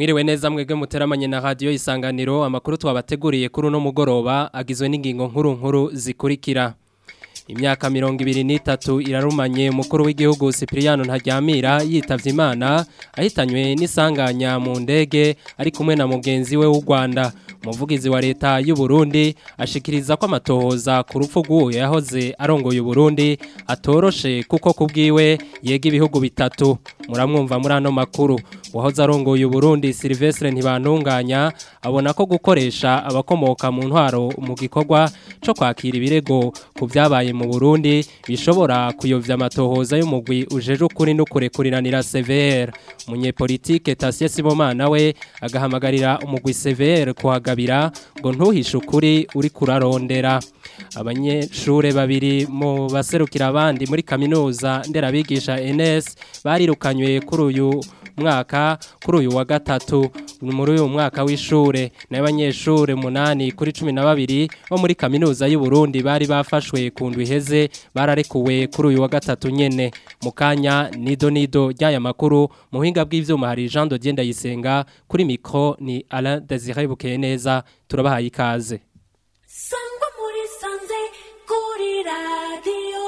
Mwiriwe neza mwebwe muteramanye na radio isanganiro amakuru twabateguriye kuri uno mugoroba agizwe n'ingingo nkuru nkuru zikurikira. Imyaka mirongo ibiri n'itatu irarumanye umukuru w'igihugu Cypriano Ntaryamira yitavye Imana ahitanywe n'isanganya mu ndege ari kumwe na mugenzi we w'u Rwanda. Umuvugizi wa leta y'u Burundi ashikiriza ko amatohoza ku rupfu rw'uwo yahoze arongoye u Burundi atoroshe kuko kubwiwe yega ibihugu bitatu. Muramwumva muri ano makuru. Wahoze arongoye u Burundi Silvestre Ntibantunganya abona ko gukoresha abakomoka mu ntwaro mu gikorwa co kwakira ibirego ku vyabaye mu Burundi bishobora kuyovya amatohoza y'umugwi ujeje ukuri no kurekuriranira CVR. Munyepolitike Tasie Sibomana we agahamagarira umugwi CVR kuhagabira ngo ntuhishe ukuri uri kurarondera. Abanyeshure babiri mu baserukira abandi muri kaminuza nderabigisha NS barirukanywe kuri uyu mwaka kuri uyu wa gatatu muri uyu mwaka w'ishure n'abanyeshure munani kuri 12 bo muri kaminuza y'u Burundi bari bafashwe ku ndwi heze bararekuwe kuri uyu wa gatatu nyene mukanya nido nido ryaya makuru muhinga bw'ivyuma hari Jean de Dienda yisenga kuri micro ni Alain Désiré Bukeneza turabahaye ikaze Sangwa muri sanze kuri radio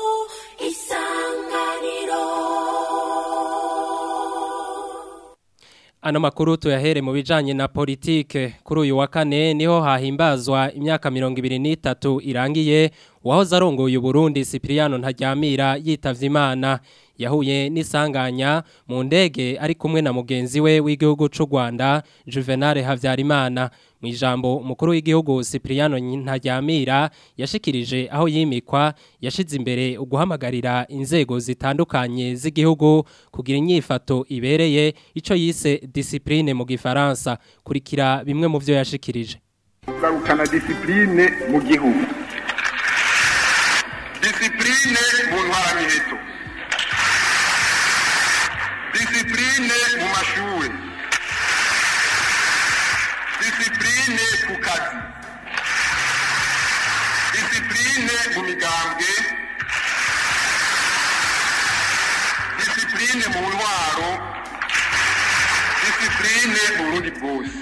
isanganiro Ano makuru tuyahere mu bijanye na politike kuri uyu wa kane niho hahimbazwa imyaka mirongo ibiri n'itatu irangiye wahoze arongoye Burundi Cypriano Ntaryamira yitavye Imana yahuye n'isanganya mu ndege ari kumwe na mugenzi we w'igihugu c'u Rwanda Juvenal Havyarimana mu ijambo umukuru w'igihugu Cypriano Ntaryamira yashikirije aho yimikwa yashize imbere uguhamagarira inzego zitandukanye z'igihugu kugira inyifato ibereye ico yise discipline mu gifaransa kurikira bimwe mu vyo yashikirije kugarukana disipurine mu gihugu disipurine mu ntwaramiheto disipurine mu mashuri disipurine ku kazi disipurine mu migambwe disipurine mu ntwaro disipurine mu burundi bwose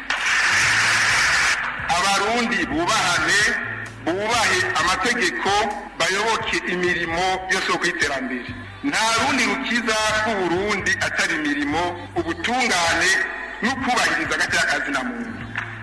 abarundi bubahane bubahe amategeko bayoboke imirimo yose yo kwiterambere nta rundi rukiza rw'uburundi atari imirimo ubutungane no kubahiriza agati y'akazi na muntu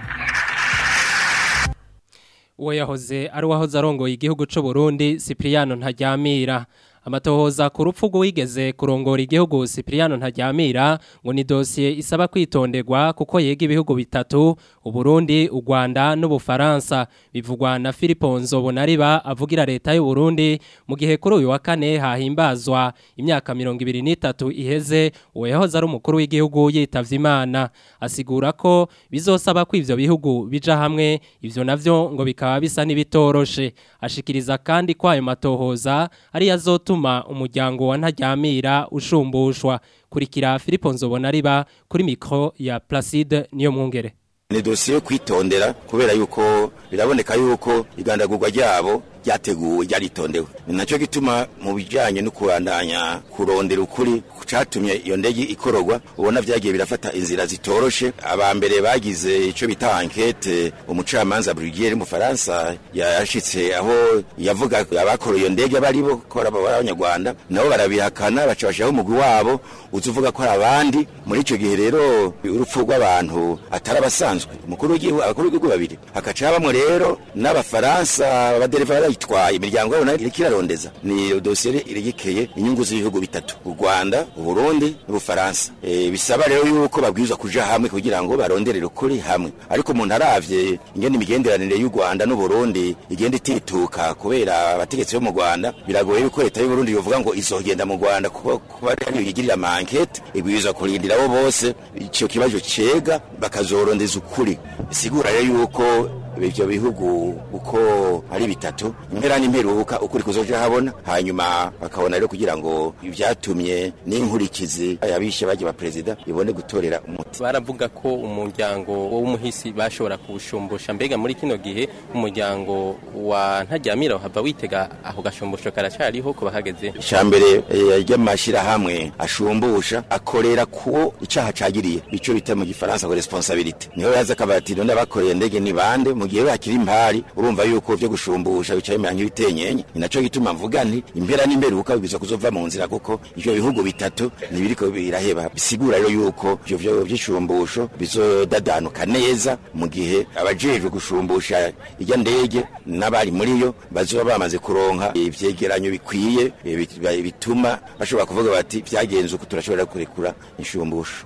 uwo yahoze ari uwahoze arongoye igihugu c'u Burundi Cypriano Ntaryamira amatohoza ku rupfu rw'uwigeze kurongora igihugu Cypriano Ntaryamira ngo ni dosiye isaba kwitonderwa kuko yega ibihugu bitatu Uburundi u Rwanda n'Ubufaransa bivugwa na Philippe Nzobonariba avugira leta y'u Burundi mu gihe kuri uyu wa kane hahimbazwa imyaka 23 iheze uwo yahoze ari umukuru w'igihugu yitavye Imana asigura ko bizosaba ko ivyo bihugu bija hamwe ivyo navyo ngo bikaba bisa nibitoroshe ashikiriza kandi ko ayo matohoza ari yazotuma umuryango wa Ntaryamira ushumbushwa kurikira Philippe Nzobonariba kuri micro ya Placide niyo mwungere ni dosiye yo kwitondera kubera yuko biraboneka yuko igandagurwa ryabo ryateguwe ryaritondewe ni nacyo gituma mu bijyanye no kurandanya kurondera ukuri cyatumye iyo ndege ikororwa ubona byagiye birafata inzira zitoroshe aba mbere bagize icyo bita ankete umucamanza Brugier mu Faransa yashitse aho yavuga abakora iyo ndege bari bo ko ari abanyarwanda nabo barabihakana baca bashyiraho umugwi wabo uzuvuga ko ari abandi muri icyo gihe rero urupfu rw'abantu atari abasanzwe umukuru w'igihugu abakuru b'igihugu babiri hakaca habamo rero n'abafaransa abadereva barayitwaye imiryango yabo nayo iriko irarondeza ni dosiye irigikeye inyungu z'ibihugu bitatu u Rwanda u Burundi n'Ubufaransa e, bisaba rero yuko babwirizwa kuja hamwe kugira ngo baronderere ukuri hamwe ariko umuntu aravye ingene imigenderanire y'u Rwanda n'u Burundi igenda itituka kubera abategetsi bo mu Rwanda biragoye yuko leta y'u Burundi yovuga ngo izogenda mu Rwanda kuko kuba ariyo yigirira amankete ibwirizwa kurindira abo bose ico kibazo cega bakazorondeza ukuri bisigura rero yuko ivyo bihugu uko ari bitatu impera n'imperuka ukuri kuzoja habona hanyuma bakabona rero kugira ngo ivyatumye n'inkurikizi yabishe baje ba perezida ibone gutorera umuti baravuga ko umuryango w'umuhisi bashobora kuwushumbusha mbega muri kino gihe umuryango wa ntaryamira hava witega aho gashumbusho karacariho kuba hageze icambere ry'amashirahamwe ashumbusha akorera kuwo icaha cagiriye ico bita mu gifaransa ngo responsabilité niho yaza akabati none abakoreye ndege ni bande mu gihe bakiri impari urumva yuko vyo gushumbusha bicaye mu nk'ibitenyenye ni naco gituma mvuga nti impera n'imperuka bibwirizwa kuzova mu nzira kuko ivyo bihugu bitatu ntibiriko biraheba bisigura rero yuko ivyo vyo vy'ishumbusho bizodadanuka neza mu gihe abajejwe gushumbusha irya ndege n'abari muri yo bazoba bamaze kuronka ivyegeranyo bikwiye eh, bit- bituma bashobora kuvuga bati vyagenze uko turashobora kurekura inshumbusho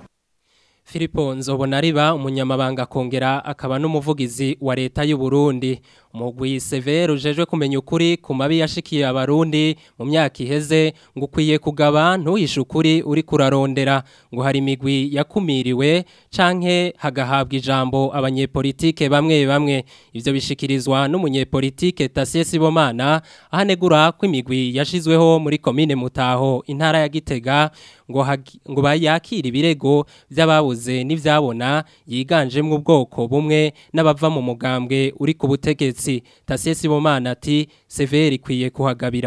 Filipo Nzobonariba umunyamabanga akongera akaba n'umuvugizi wa leta y'u Burundi umugwi severe ujejwe kumenya ukuri ku mabi yashikiye abarundi mu myaka iheze ngo ukwiye kugaba ntuhishe ukuri uri kurarondera ngo hari imigwi yakumiriwe canke hagahabwa ijambo abanyepolitike bamwe bamwe ivyo bishikirizwa n'umunyepolitike Tasie Sibomana ahanegura ko imigwi yashizweho muri komine Mutaho intara ya Gitega ngo hagi- ngo bayakire ibirego by'ababuze n'ivyabona yiganjemwe ubwoko bumwe n'abava mu mugambwe uri ku butegetsi Tasie Sibomana ati severe ikwiye kuhagabira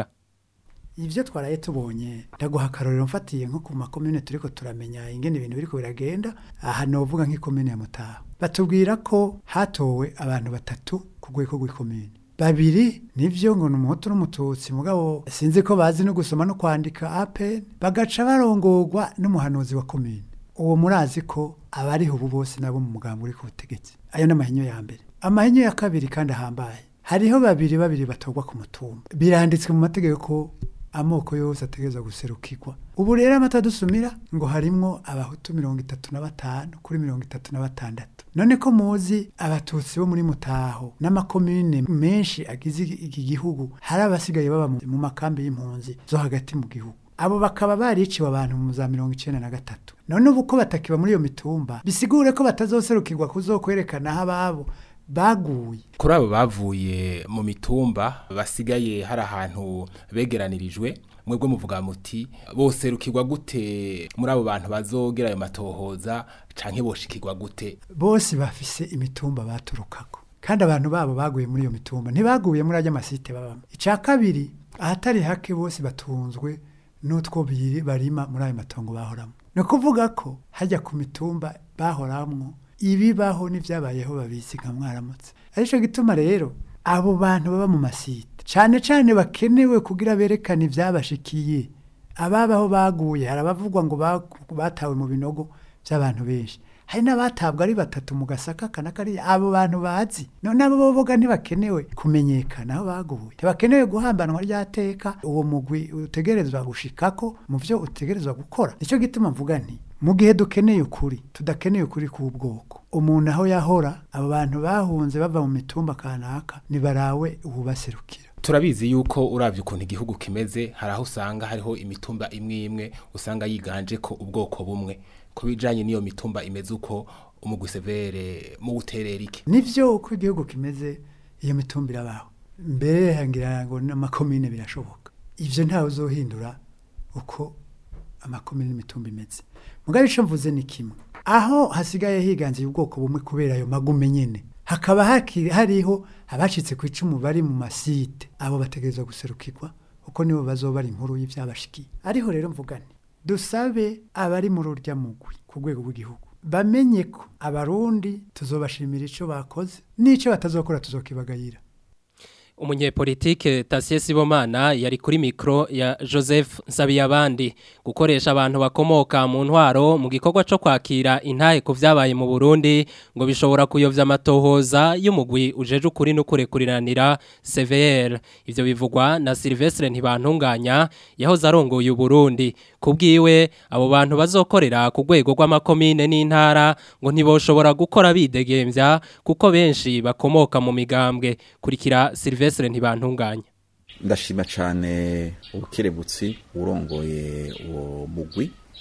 Ivyo twaraye tubonye ndaguha akarorero mfatiye nko ku makomune turiko turamenya ingene ibintu biriko biragenda aha novuga nk'ikomune ya Mutaho batubwira ko hatowe abantu batatu ku rwego rw'ikomune babiri nivyo ngo n'umuhutu n'umututsi mugabo sinzi ko bazi no gusoma no kwandika apen bagaca barongorwa n'umuhanuzi wa komune uwo murazi ko abariho ubu bose nabo mu mugambo uri ku butegetsi ayo n'amahinyo ya mbere amahinyo ya kabiri kandi ahambaye hariho babiri babiri batorwa ku mutumba biranditswe mu mategeko ko amoko yose ategereza guserukirwa ubu rero amata dusumira ngo harimwo abahutu mirongo itatu na batanu kuri mirongo itatu na batandatu none ko muzi abatutsi bo muri mutaho n'amakomine menshi agize iki gihugu hari abasigaye baba mu mu makambi y'impunzi zo hagati mu gihugu abo bakaba bariciwe abantu mu za mirongo icenda na gatatu none ubu ko batakiba muri iyo mitumba bisigure ko batazoserukirwa kuzokwerekana aho ababo baguye kuri abo bavuye mu mitumba basigaye hari ahantu begeranirijwe mwebwe muvuga muti boserukirwa gute muri abo bantu bazogera ayo matohoza canke boshikirwa gute bose bafise imitumba baturukako kandi abantu babo baguye muri iyo mitumba ntibaguye muri ajya masite babamo icya kabiri ahatari hake bose batunzwe n'utwo biri barima muri ayo matongo bahoramo ni ukuvuga ko hajya ku mitumba bahoramwo ibibaho n'ibyabayeho babizi nka mwaramutse aricyo gituma rero abo bantu baba mu masite cyane cyane bakenewe kugira berekane ibyabashikiye ababaho baguye hari abavugwa ngo ba- batawe mu binogo by'abantu benshi hari n'abatabwa ari batatu mu gasaka kana kariya abo bantu bazi none abo boboga ntibakenewe kumenyekana aho baguye ntibakenewe guhambanwa ryateka uwo mugwi utegerezwa gushikako mu byo utegerezwa gukora nicyo gituma mvuga nti mu gihe dukeneye ukuri tudakeneye ukuri k'ubwoko umuntu aho yahora abo bantu bahunze bava mu mitumba kanaka nibarawe ububaserukira turabizi yuko uravye ukuntu igihugu kimeze hari aho usanga hariho imitumba imwe imwe usanga yiganje ko ubwoko bumwe ku bijanye n'iyo mitumba imeze uko umugwi severe mu guterera iki nivyo uko igihugu kimeze iyo mitumba irabaho mbere hangira ngo n'amakomine birashoboka ivyo ntawe uzohindura uko amakomine n'imitumba imeze mugabo ico mvuze ni kimwe aho hasigaye higanziye ubwoko bumwe kubera ayo magume nyene hakaba haki- hariho abacitse ku icumu bari mu masite abo bategerezwa guserukirwa kuko nibo bazoba ari inkuru y'ivyabashikiye ariho rero mvugane dusabe abari muri urya mugwi ku rwego rw'igihugu bamenye ko abarundi tuzobashimira ico bakoze n'ico batazokora tuzokibagayira umunyepolitike Tasie Sibomana yari kuri mikro ya Joseph Nsabiyabandi gukoresha abantu bakomoka mu ntwaro mu gikorwa cyo kwakira intahe ku vyabaye mu Burundi ngo bishobora kuyovya amatohoza y'umugwi ujeje ukuri no kurekuriranira CVR ivyo bivugwa na Silvestre ntibantunganya yahoze arongoye Burundi kubwiwe abo bantu bazokorera ku rwego rw'amakomine n'intara ngo ntiboshobora gukora bidegemvya kuko benshi bakomoka mu migambwe kurikira Silvestre ntibantunganya ndashima cyane ubukerebutsi urongoye uwo mugwi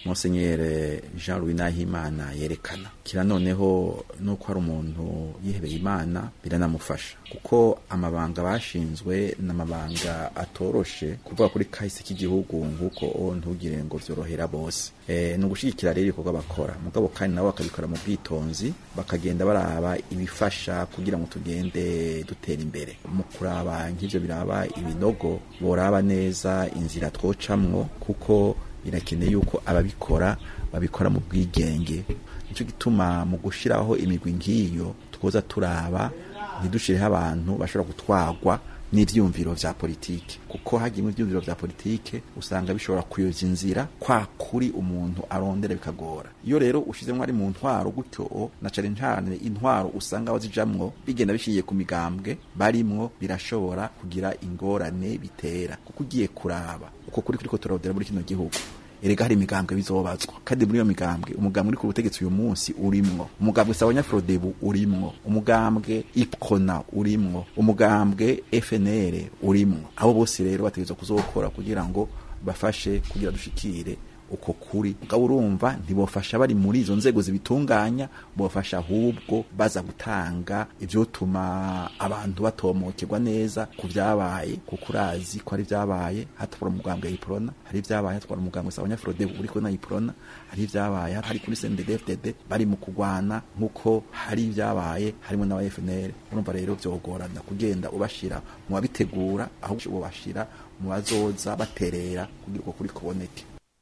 Monseigneur Jean Louis Nahimana yerekana kira noneho nuko hari umuntu yihebeye Imana biranamufasha kuko amabanga bashinzwe n'amabanga atoroshe kuvuga kuri kahise k'igihugu nguko ntugire ngo vyorohera bose eh no gushigikira rero ibikorwa bakora mugabo kandi nabo bakabikora mu bwitonzi bakagenda baraba ibifasha kugira ngo tugende dutera imbere mu kuraba nk'ivyo biraba ibinogo boraba neza inzira twocamwo kuko birakeneye yuko ababikora babikora mu bwigenge nicyo gituma mu gushiraho imigwi nk'iyo twoza turaba ntidushireho abantu bashobora gutwagwa n'ivyumviro vya politike kuko hagiye ivyumviro vya politike usanga bishobora kuyoza inzira kwa kuri umuntu arondera bikagora iyo rero ushizemwo ari mu ntwaro gutyo na cane cane intwaro usanga bazijamwo bigenda bishiye ku migambwe barimwo birashobora kugira ingorane bitera kuko ugiye kuraba uko kuri kuriko turawudera muri kino gihugu erega hari imigambwe bizobazwa kandi muri iyo migambwe umugambwe uri ku butegetsi uyu munsi urimwo umugambwe sawanya frodebu urimwo umugambwe ipkona urimwo umugambwe FNL urimwo abo bose rero bategerezwa kuzokora kugira ngo bafashe kugira dushikire uko kuri mugabo urumva ntibofasha bari muri izo nzego zibitunganya bofasha ahubwo baza gutanga ivyotuma abantu batomokerwa neza ku vyabaye kuko urazi ko ari vyabaye hatwara umugambwe yiprona hari vyabaye hatwara umugambwe sabanya frode uriko na yiprona hari vyabaye hari kuri CNDD-FDD bari mu kugwana nkuko hari vyabaye harimo n'aba FNL urumva rero vyogorana kugenda ubashira mu babitegura ahubwo ubashira mu bazoza baterera kugira uko kuri kuboneke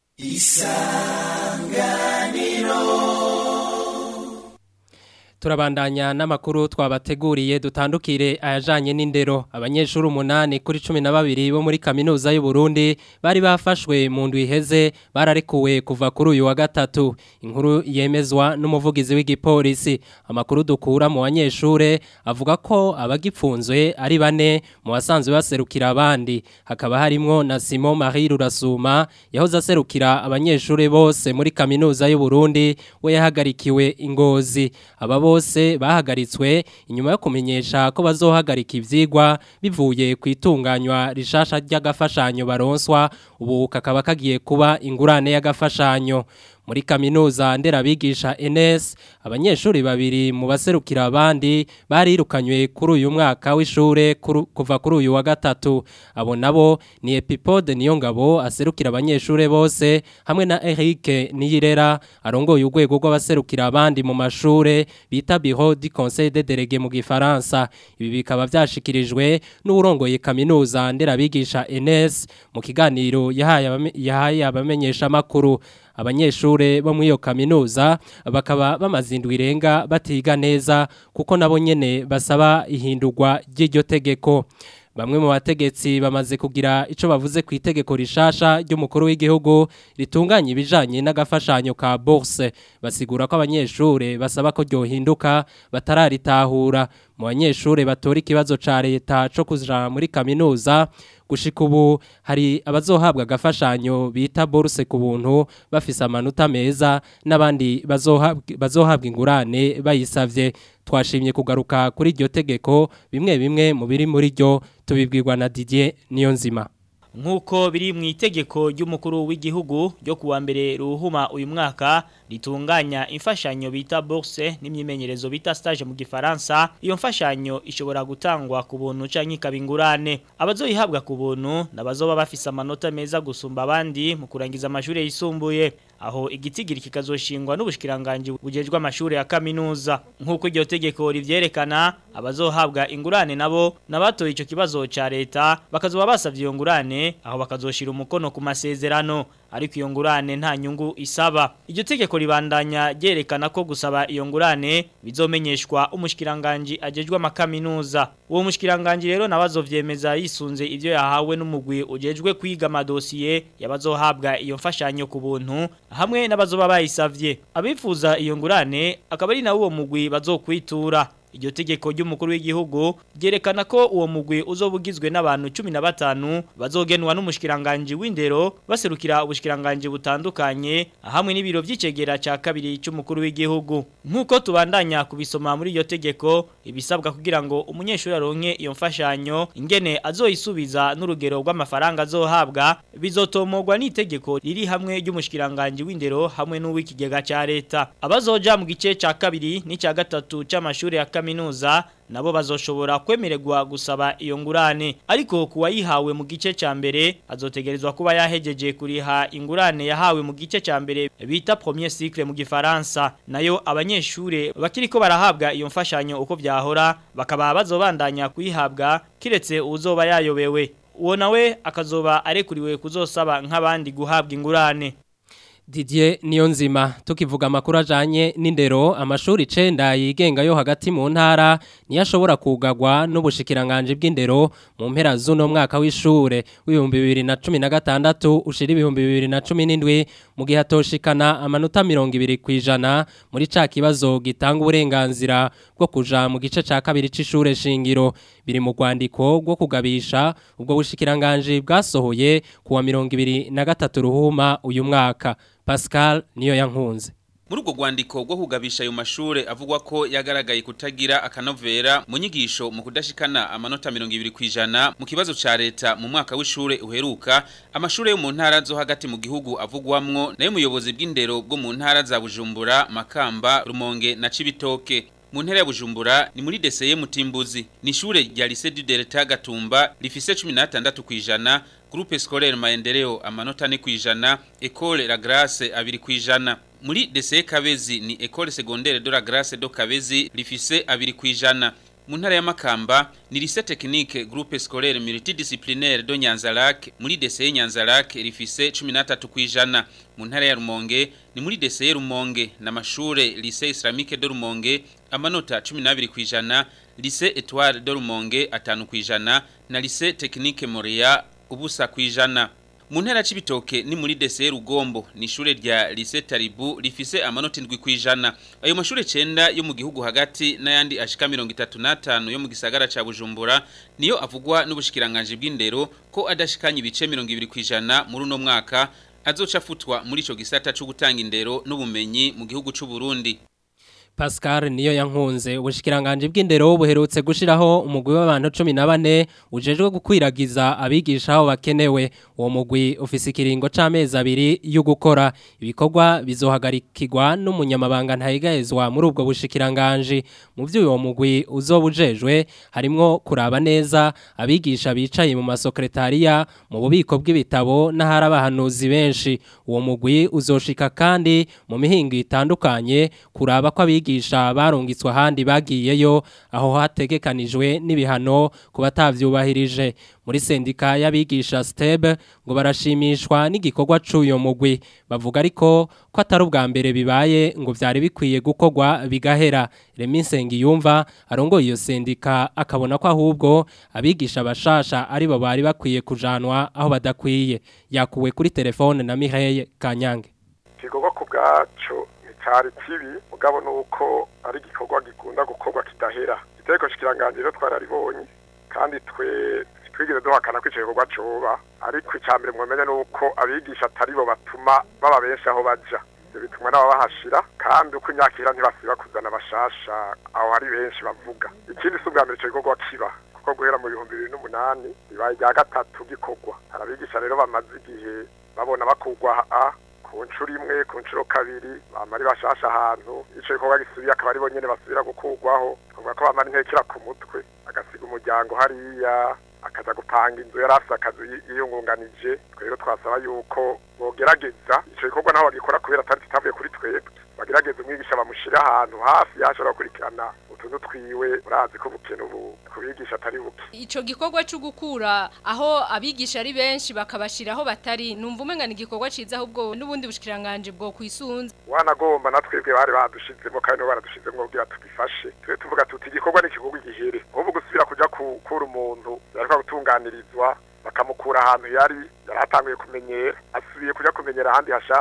turabandanya n'amakuru twabateguriye dutandukire ayajanye n'indero abanyeshuri umunani kuri cumi na babiri bo muri kaminuza y'u Burundi bari bafashwe mu ndwi iheze bararekuwe kuva kuri uyu wa gatatu inkuru yemezwa n'umuvugizi w'igipolisi amakuru dukura mu banyeshure avuga ko abagipfunzwe ari bane mu basanzwe baserukira abandi hakaba harimwo na Simon Marie Rurasuma yahoze aserukira abanyeshure bose muri kaminuza y'u Burundi we yahagarikiwe ingozi aba bose bahagaritswe inyuma yo kumenyesha ko bazohagarika ivyigwa bivuye ku itunganywa rishasha ry'agafashanyo baronswa ubu kakaba kagiye kuba ingurane y'agafashanyo muri kaminuza nderabigisha NS abanyeshuri babiri mu baserukira abandi barirukanywe kuri uyu mwaka w'ishure kuva kuri uyu wa gatatu abo nabo ni Epipode Niyongabo aserukira abanyeshure bose hamwe na Eric Niyirera arongoye urwego rw'abaserukira abandi mu mashure bita Bureau du Conseil des délégués mu gifaransa ibi bikaba byashikirijwe n'urongoye kaminuza nderabigisha NS mu kiganiro yahaye yahaye abamenyesha makuru abanyeshure bo muri iyo kaminuza bakaba bamaze indwi irenga batiga neza kuko nabo nyene basaba ihindurwa ry'iryo tegeko Bamwe mu bategetsi bamaze kugira ico bavuze ku itegeko rishasha ry'umukuru w'igihugu ritunganya ibijanye n'agafashanyo ka bourse basigura ko abanyeshure basaba ko ryohinduka batararitahura mu banyeshure batora ikibazo ca leta co kuja muri kaminuza gushika ubu hari abazohabwa agafashanyo bita bourse ku buntu bafise amanota meza n'abandi bazohabwa ingurane bayisavye twashimye kugaruka kuri iryo tegeko bimwe bimwe mu biri muri ryo tubibwirwa na Didier Niyonzima Nkuko biri mu itegeko ry'umukuru w'igihugu ryo kuwa mbere ruhuma uyu mwaka ritunganya imfashanyo bita bourse n'imyimenyerezo bita stage mu gifaransa iyo mfashanyo ishobora gutangwa ku buntu canke ikabingurane abazoyihabwa ku buntu nabazoba bafise amanota meza gusumba abandi mu kurangiza amashuri yisumbuye aho igitigiri kikazoshingwa n'ubushikiranganje bujejwe amashuri ya kaminuza nkuko iryo tegeko rivyerekana abazohabwa ingurane nabo nabatoye ico kibazo ca leta bakazoba basavye iyo ngurane aho bakazoshira umukono ku masezerano ariko iyo ngurane nta nyungu isaba iryo tegeko ribandanya ryerekana ko gusaba iyo ngurane bizomenyeshwa umushikiranganje ajejwe amakaminuza uwo mushikiranganje rero nabazovyemeza yisunze ivyo yahawe n'umugwi ujejwe kwiga amadosiye yabazohabwa iyo mfashanyo ku buntu hamwe n'abazoba bayisavye abifuza iyo ngurane akaba ari nawo uwo mugwi bazokwitura iryo tegeko ry'umukuru w'igihugu ryerekana ko uwo mugwi uzobugizwe n'abantu 15 bazogenwa n'umushikiranganje w'indero baserukira ubushikiranganje butandukanye hamwe n'ibiro vy'icegera ca kabiri cy'umukuru w'igihugu nkuko tubandanya kubisoma muri iryo tegeko ibisabwa kugira ngo umunyeshuri aronke iyo mfashanyo ingene azoyisubiza n'urugero rw'amafaranga azohabwa bizotomogwa n'itegeko riri hamwe ry'umushikiranganje w'indero hamwe n'uw'ikigega ca leta abazoja mu gice ca kabiri n'icya gatatu c'amashuri ya kaminuza nabo bazoshobora kwemererwa gusaba iyo ngurane ariko kuwayihawe mu gice ca mbere azotegerezwa kuba yahejeje kuriha ingurane yahawe mu gice ca mbere bita premier cycle mu gifaransa nayo abanyeshure bakiriko barahabwa iyo mfashanyo uko vyahora bakaba bazobandanya kuyihabwa kiretse uzoba yayobewe uwo nawe akazoba arekuriwe kuzosaba nk'abandi guhabwa ingurane Didier Niyonzima tukivuga amakuru ajanye n'indero amashuri 9 yigenga yo hagati mu ntara niyo ashobora kugagwa n'ubushikiranganje bw'indero mu mpera z'uno mwaka w'ishure w'ibihumbi 2016 ushira ibihumbi 2017 mu gihe hatoshikana amanota 20 kwijana muri ca kibazo gitanga uburenganzira bwo kuja mu gice ca kabiri c'ishure shingiro biri mu rwandiko rwo kugabisha ubwo bushikiranganje bwasohoye kuwa 2023 ruhuma uyu mwaka Pascal niyo yankunze muri ubwo rwandiko rwo kugabisha ayo mashure avugwa ko yagaragaye kutagira akanovera mu nyigisho mu kudashikana amanota mirongo ibiri kwijana mu kibazo ca leta mu mwaka w'ishure uheruka amashure yo mu ntara zo hagati mu gihugu avugwamwo nayo umuyobozi bw'indero bwo mu ntara za Bujumbura Makamba Rumonge na Cibitoke mu ntara ya Bujumbura ni muri deseye mutimbuzi ni ishure rya Lycée du Delta Gatumba rifise 16 kwijana Groupe Scolaire Maendeleo amanota ne kwijana École La Grace abiri kwijana muri deseye Kabezi ni École Secondaire de la Grace do Kabezi rifise abiri kwijana mu ntara ya Makamba ni lycée technique groupe scolaire multidisciplinaire do Nyanzarake muri deseye Nyanzarake rifise 13 kwijana mu ntara ya Rumonge ni muri deseye Rumonge na mashure lycée islamique de Rumonge amanota 12 kwijana lycée Étoile de Rumonge atanu kwijana na lycée technique Moria ubusa kwijana mu ntara c'ibitoke ni muri deseye Rugombo ni ishure rya lycée Taribu rifise amanota 7 kwijana ayo mashure 9 yo mu gihugu hagati n'ayandi ashika 35 yo mu gisagara ca Bujumbura niyo avugwa n'ubushikiranganje bw'indero ko adashikanye ibice 20 kwijana muri uno mwaka azoca afutwa muri ico gisata cyo gutanga indero n'ubumenyi mu gihugu c'u Burundi Pascal niyo yankunze ubushikiranganje bw'indero buherutse gushiraho umugwi w'abantu 14 ujejwe gukwiragiza abigisha aho bakenewe uwo mugwi ufise ikiringo c'amezi abiri yo gukora ibikorwa bizohagarikirwa n'umunyamabanga ntayigahezwa muri ubwo bushikiranganje mu byo uwo mugwi uzobujejwe harimwo kuraba neza abigisha bicaye mu masokretariya mu bubiko bw'ibitabo n'ahari abahanuzi benshi uwo mugwi uzoshika kandi mu mihingo itandukanye kuraba ko abigisha barungitswe ahandi bagiyeyo aho hategekanijwe n'ibihano ku batavyubahirije muri sendika y'abigisha STEB ngo barashimishwa n'igikorwa c'uyo mugwi bavuga ariko ko atari ubwa mbere bibaye ngo vyari bikwiye gukorwa bigahera Remi Nsengiyumva arongoye iyo sendika akabona ko ahubwo abigisha bashasha ari bo bari bakwiye kujanwa aho badakwiye yakuwe kuri telefone na Mireille Kanyange igikorwa ku bwacu cyari kibi mugabo nuko ari igikorwa gikunda gukorwa kidahera igiteko shikiranganje rero twararibonye kandi twe twigeze duhakana ko icyo gikorwa coba ariko icya mbere mwamenye nuko abigisha atari bo batuma baba benshi aho baja ibyo bituma nabo bahashira kandi uko imyaka ihera ntibasiba kuzana abashasha aho hari benshi bavuga ikindi si ubwa mbere icyo gikorwa kiba kuko guhera mu bihumbi bibiri n'umunani bibaye irya gatatu gikorwa hari abigisha rero bamaze igihe babona bakugwa a ku nshuro imwe ku nshuro kabiri bamara bashasha ahantu icyo gikorwa gisubiye akaba ari bo nyine basubira gukurwaho twavuga ko bamara intekera ku mutwe agasiga umuryango hariya akaza gupanga inzu yari afite akazi yiyungunganije rero twasaba yuko bogerageza icyo gikorwa naho bagikora kubera atari kitavuye kuri twebwe bagerageza umwigisha bamushyira ahantu hafi yashobora gukurikirana utuntu twiwe urazi ko ubukene ubu kubigisha atari buke ico gikorwa cyo gukura aho abigisha ari benshi bakabashira aho batari numva umenga ni igikorwa ciza ahubwo n'ubundi bushikiranganje bwo kwisunza wanagomba na twebwe bari badushizemo kandi no baradushizemo kugira tubifashe twe tuvuga tuti igikorwa ni igikorwa gihere ahubwo gusubira kuja gukura umuntu yariko gutunganirizwa bakamukura ahantu yari yari atanguye kumenyera asubiye kuja kumenyera ahandi hashasha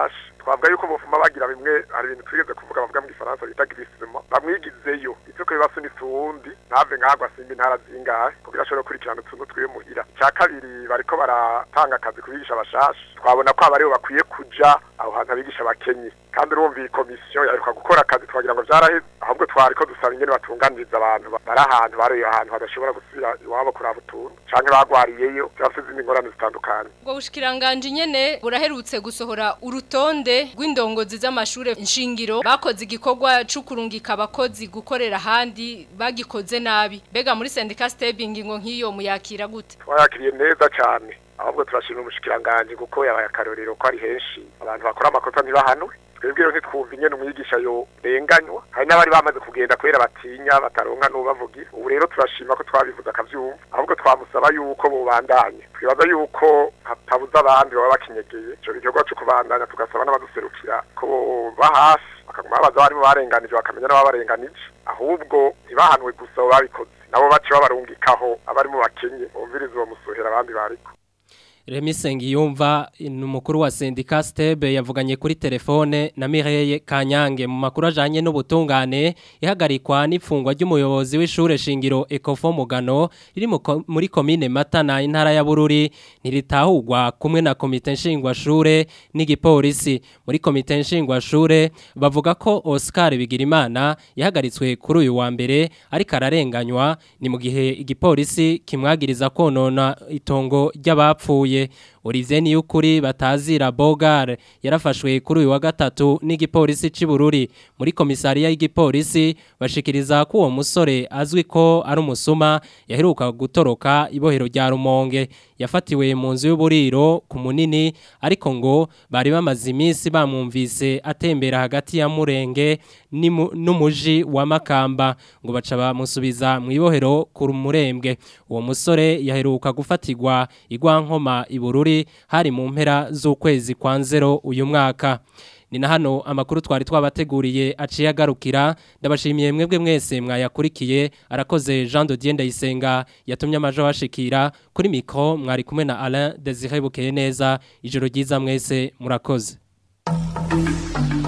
twavuga yuko bufuma bagira bimwe hari ibintu twigeze kuvuga bavuga mu gifaransa bita grisima bamwigizeyo ivyo ko bibasunitse uwundi ntave nk'agwa simba intara zingahe kugira ashobore gukurikirana utuntu twiwe muhira icya kabiri bariko baratanga akazi ku bigisha bashasha twabona ko abaribo bakwiye kuja aho hantu abigisha bakenye kandi urumva iyi komisiyo yaheruka gukora akazi twagira ngo vyaraheze ahubwo twariko dusaba ingene batunganiriza abantu bari ahantu bari ahantu badashobora gusubira iwabo kuraba utuntu canke bagwariyeyo cyangwa se izindi ngorane zitandukanye ubwo bushikiranganje nyene buraherutse gusohora urutonde rw'indongozi z'amashure nshingiro bakoze igikorwa cyo kurungika abakozi gukorera ahandi bagikoze nabi mbega muri sendika stebing ngo nk'iyo muyakira gute twayakiriye neza cyane ahubwo turashimira umushikiranganje kuko yabaye akarorero ko ari henshi abantu bakora amakosa ntibahanwe twebwe rero ntitwumva ingene umwigisha yo renganywa hari n'abari bamaze kugenda kubera batinya bataronka n'ubavugira ubu rero turashima ko twabivuze akavyumva ahubwo twamusaba yuko bubandanye twibaza yuko hatabuze abandi baba bakinyegeye ico gikorwa co kubandanya tugasaba n'abaduserukira ko boba hafi bakaguma babaza abarimu barenganije bakamenya n'ababarenganije ahubwo ntibahanwe gusa abo babikoze nabo bace babarungikaho abarimu bakenye bumviriza uwo musohera abandi bariko Remi Sengiyumva ni umukuru wa sendika Stebe yavuganye kuri telefone na Mireye Kanyange mu makuru ajanye n'ubutungane ihagarikwa n'ifungwa ry'umuyobozi w'ishure shingiro Ecofo Mugano riri muri commune Matana intara ya Bururi ntiritahurwa kumwe na komite nshingwa shure n'igipolisi muri komite nshingwa shure bavuga ko Oscar Bigirimana yahagaritswe kuri uyu wa mbere ariko ararenganywa ni mu gihe igipolisi kimwagiriza konona itongo ry'abapfuye Olivier Niyukuri batazira Bogar yarafashwe kuri uyu wa gatatu n'igipolisi c'Ibururi muri komisariya y'igipolisi bashikiriza ko uwo musore azwi ko ari umusuma yaheruka gutoroka ibohero rya Rumonge yafatiwe mu nzu y'uburiro ku munini ariko ngo bari bamaze iminsi bamwumvise atembera hagati ya Murenge n'umuji wa Makamba ngo baca bamusubiza mu ibohero ku murembwe uwo musore yaheruka gufatirwa igwankoma ibururi hari mu mpera z'ukwezi kwa nzero uyu mwaka ni na hano amakuru twari twabateguriye aciye agarukira ndabashimiye mwebwe mwese mwayakurikiye arakoze Jean de Dieu Ndayisenga yatumye amajo washikira kuri mikro mwari kumwe na Alain Desire Bukeye neza ijoro ryiza mwese murakoze